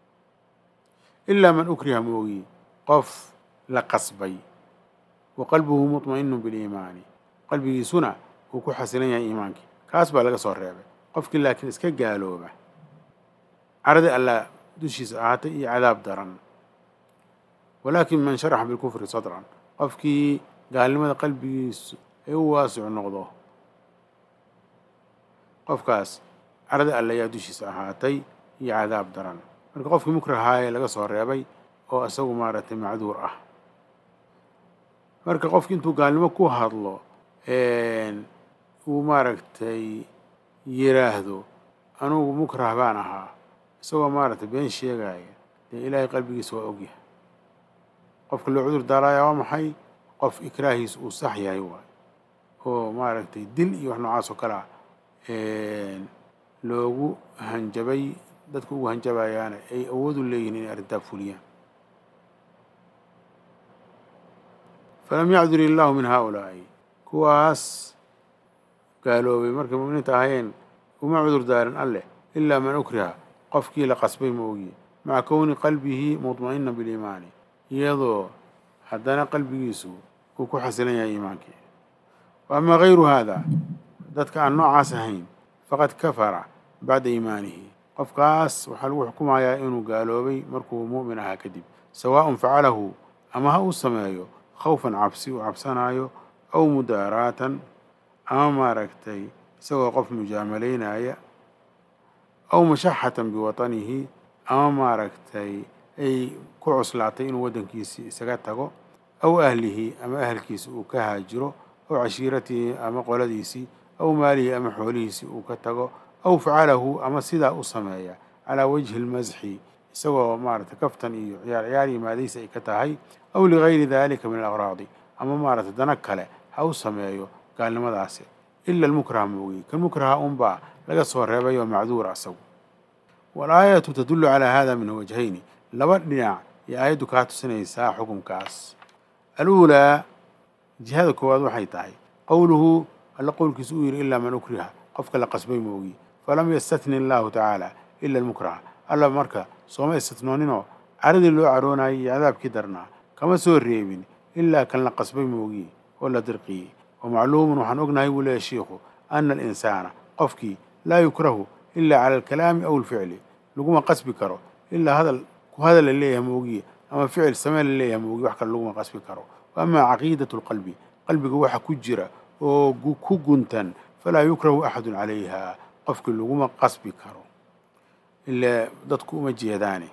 ilaa man ukriha moogi qof la qasbay wa qalbuhu muطma'inu biliimaani qalbigiisuna uu ku xasilan yahay iimaankii kaas baa laga soo reebay qofkii laakiin iska gaalooba carada alla dushiisa ahaatay iyo cadaab daran walaakin man sharaxa bilkufri sadran qofkii gaalnimada qalbigiisu ay u waasicu noqdo qofkaas carada alle ayaa dushiisa ahaatay iyo cadaab daran marka qofkii mukrahaaye laga soo reebay oo isagu maaragtay macduur ah marka qofki intuu gaalnimo ku hadlo uu maaragtay yiraahdo anugu mukrah baan ahaa isagoo maaragtay been sheegaya dee ilaahay qalbigiisa waa ogyahay qofka loo cudur daalaaya waa maxay qof ikraahiis uu sax yahay waay oo maaragtay dil iyo wax noocaas oo kale ah loogu hanjabay dadka ugu hanjabayaana ay awood u leeyihin inay arrintaa fuliyaan falam yacdur illaahu min haaulaa'i kuwaas gaaloobay markay mu'miniinta ahayeen uma cudur daarin alleh ilaa man ukriha qofkii la qasbay ma ogiye maca kowni qalbihi mudma'ina biliimaani iyadoo haddana qalbigiisu uu ku xasilan yahay iimaankii wa amaa gayru haada dadka aan noocaas ahayn faqad kafara bacda iimaanihi qofkaas waxaa lagu xukumayaa inuu gaaloobay markuu mu'min ahaa kadib sawaaءun facalahu ama ha uu sameeyo khawfan cabsi uu cabsanaayo aw mudaaraatan ama maaragtay isagoo qof mujaamalaynaya aw mashaxatan biwatanihi ama maaragtay ay ku cuslaatay inuu waddankiisii isaga tago aw ahlihi ama ahalkiisi uu ka haajiro aw cashiiratihi ama qoladiisii aw maalihi ama xoolihiisii uu ka tago aw facalahu ama sidaa u sameeya calaa wajhi lmasxi isagoo maaragtay kaftan iyo ciyaar ciyaar yimaadaysa ay ka tahay aw ligayri dalika min alaqraadi ama maaragtay dana kale ha u sameeyo gaalnimadaasi ila almukraha moogiye kan mukraha unbaa laga soo reebay oo macduura asagu walaayatu tadullu calaa hada min wajhayni laba dhinac iyo aayaddu kaa tusinaysaa xukunkaas aluulaa jihada koowaad waxay tahay qowluhu alla qowlkiisa uu yidhi ilaa man ukriha qofka la qasbay moogiye falam yastatni allahu tacaala ila almukraha alla marka sooma istinooninoo caradii loo caroonayay iyo cadaabkii darnaa kama soo reebin ilaa kan la qasbay moogiye oo la dirqiyey wa macluumun waxaan ognahay buu leeyahy shiikhu ana alinsaana qofkii laa yukrahu ilaa cala alkalaami aw alficli laguma qasbi karo ilaa hadal ku hadal la leeyahay moogiye ama ficil samee la leeyahay moogiye wax kale laguma qasbi karo wa amaa caqiidatu lqalbi qalbiga waxa ku jira oo ku guntan falaa yukrahu axadun calayha qofkii laguma qasbi karo ilaa dadku uma jeedaane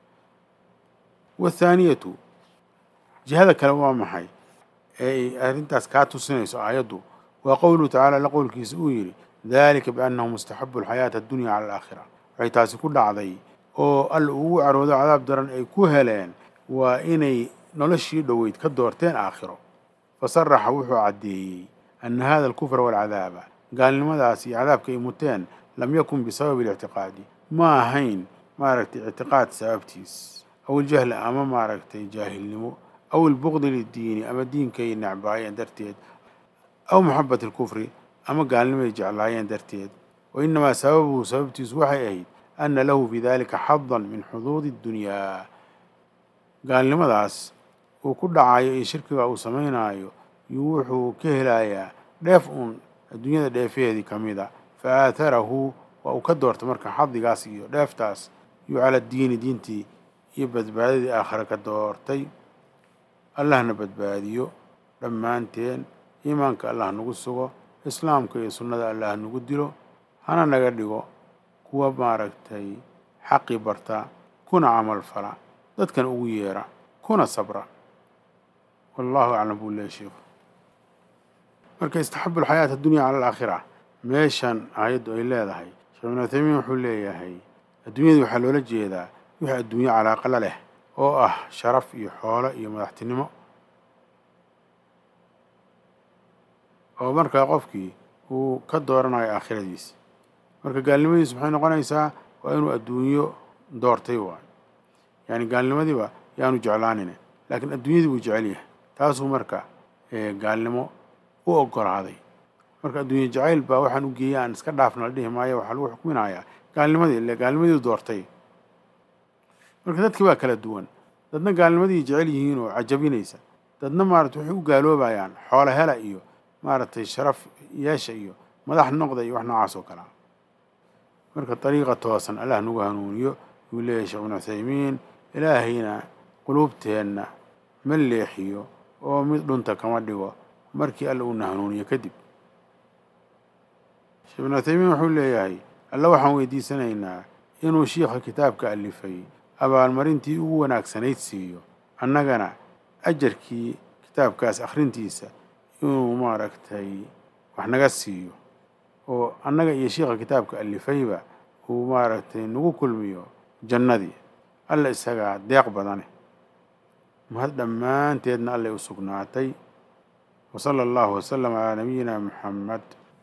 wathaaniyatu jihada kale waa maxay ee ay arrintaas kaa tusinayso aayaddu waa qowluhu tacala alla qowlkiisa uu yidhi dalika biannahu mustaxabu alxayaata addunya cala alaakhira waxay taasi ku dhacday oo alla ugu caroodo cadaab daran ay ku heleen waa inay noloshii dhoweyd ka doorteen aakhiro fasaraxa wuxuu caddeeyey ana hada alkufra waalcadaaba gaalnimadaas iyo cadaabka ay muteen lam yakun bisababi اlictiqaadi ma ahayn maaragtay ictiqaad sababtiis aw iljahli ama maaragtay jaahilnimo aw ilbuqdi liddiini ama diinkay necbaayeen darteed aw maxabat alkufri ama gaalnimay jeclaayeen darteed wa inamaa sababuhu sababtiisu waxay ahayd ana lahu fi dalika xadan min xuduudi اddunyaa gaalnimadaas uu ku dhacayo iyo shirkiga uu samaynaayo yuu wuxuu ka helayaa dheef uun adduunyada dheefeedii ka mida fa aatarahu waa uu ka doortay marka xadigaas iyo dheeftaas yuu cala diini diintii iyo badbaadadii aakhare ka doortay allahna badbaadiyo dhammaanteen iimaanka allah nagu sugo islaamka iyo sunnada allah nagu dilo hana naga dhigo kuwa maaragtay xaqii barta kuna camal fala dadkan ugu yeera kuna sabra wallahu aclam buu leeya sheikhu marka istaxabu alxayaata addunya cala alaakhira meeshan aayaddu ay leedahay sheekh ibnu uthaymiin wuxuu leeyahay adduunyada waxaa loola jeedaa wixii adduunyo calaaqala leh oo ah sharaf iyo xoolo iyo madaxtinimo oo markaa qofkii uu ka dooranayo aakhiradiisa marka gaalnimadiisu maxay noqonaysaa waa inuu adduunyo doortay waayo yacni gaalnimadiiba yaanu jeclaanine laakiin adduunyadii buu jecel yahay taasuu marka gaalnimo u ogolaaday marka adduunye jacayl baa waxaan u geeyay aan iska dhaafna la dhihi maayo waxaa lagu xukminayaa gaalnimadii ile gaalnimadii doortay marka dadkii baa kala duwan dadna gaalnimadii jecel yihiin oo cajabinaysa dadna maarata waxay u gaaloobayaan xoolo hela iyo maaragtay sharaf yeesha iyo madax noqda iyo wax noocaas oo kalea marka dariiqa toosan allah nagu hanuuniyo yuu leeyahay sheekh ibnu cuthaymiin ilaahayna quluubteenna ma leexiyo oo mid dhunta kama dhigo markii alla uuna hanuuniyo kadib sheekh ibnu cuthaymiin wuxuu leeyahay alla waxaan weydiisanaynaa inuu shiikha kitaabka alifay abaalmarintii ugu wanaagsanayd siiyo annagana ajarkii kitaabkaas akhrintiisa inuu maaragtay wax naga siiyo oo annaga iyo shiikha kitaabka alifayba uu maaragtay nagu kulmiyo jannadii alla isagaa deeq badane mahad dhammaanteedna allay u sugnaatay wa sala allahu wasalam calaa nabiyina muxamed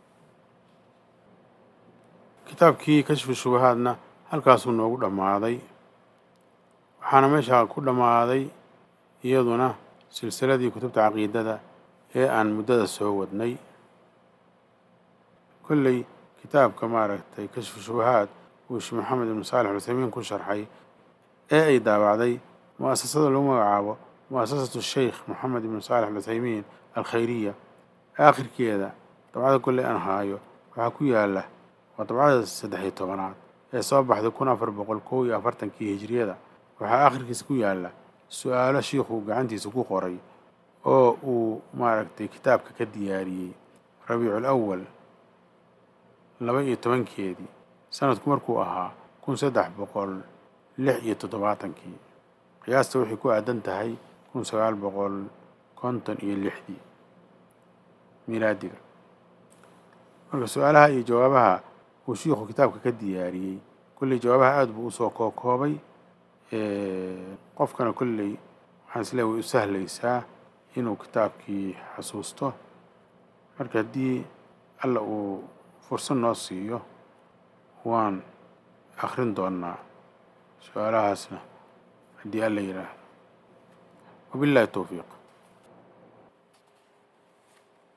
kitaabkii kashfu shubahaadna halkaasuu noogu dhammaaday waxaana meeshaa ku dhammaaday iyaduna silsiladii kutubta caqiidada ee aan muddada soo wadnay kolley kitaabka maaragtay kashfu shubahaad uu sheekh maxamed ibnu saalix alcuthaymiin ku sharxay ee ay daabacday mu'asasada lagu magacaabo mu'asasatu sheikh moxamed ibnu saalix alcuthaymiin alkhayriya aakhirkeeda dabcada kolley aan haayo waxaa ku yaala waa dabcada saddex iyo tobanaad ee soo baxday kun afar boqol kow iyo afartankii hijiriyada waxaa aakhirkiisa ku yaala su-aalo shiikhuu gacantiisa ku qoray oo uu maaragtay kitaabka ka diyaariyey rabiicul awal laba iyo tobankeedii sanadku markuu ahaa kun saddex boqol lix iyo toddobaatankii qiyaasta waxay ku aadan tahay kun sagaal boqol konton iyo lixdii milaadiga marka su-aalaha iyo jawaabaha uu shiikhu kitaabka ka diyaariyey kulley jawaabaha aada buu usoo kookoobay qofkana kolley waxaan isleeya way u sahlaysaa inuu kitaabkii xasuusto marka haddii alla uu fursad noo siiyo waan akrin doonaa su-aalahaasna haddii alla yidhaahdo wabillahi towfiiq